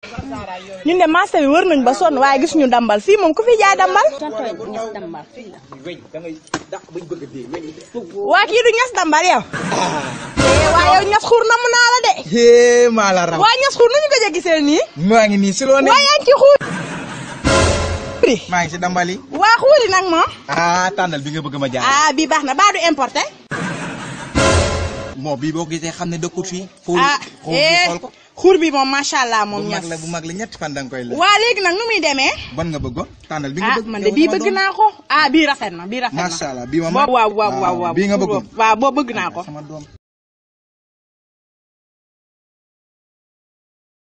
ñun de marché bi wër nañ ba sonn waaye gis ñu dambal fii moom ku fi jaay dambal. tonton ñes dambal fii la. waa kii du ñas dambal yow. eh waa yow ñas xuur namm naa la de. hee maa la raw. waa ñas xuur nu ñu gëj a gisee nii. maa ngi nii si loo ne. waa yaa ngi ci xuur. maa ngi si dambali. waa xuuri nag moom. ah tànnal bi nga bëgg ma jaay. ah bii baax na baa du importé. moo bii boo ko gisee xam ne dëkkut fii. xool ah xool eh xool ko. xuur bi moom macha allah moom bu ñas. mag la bu mag la ñetti fan da nga koy la. waa léegi nag nu muy demee. ban nga bëggoon tànnal bi nga ah bëgg. man de bii bëgg naa ko. ah bii rafet na bii rafet na. macha allah bii ma waaw waaw waaw waaw bii nga bëggoon. waaw boo bëgg naa ko. sama doom.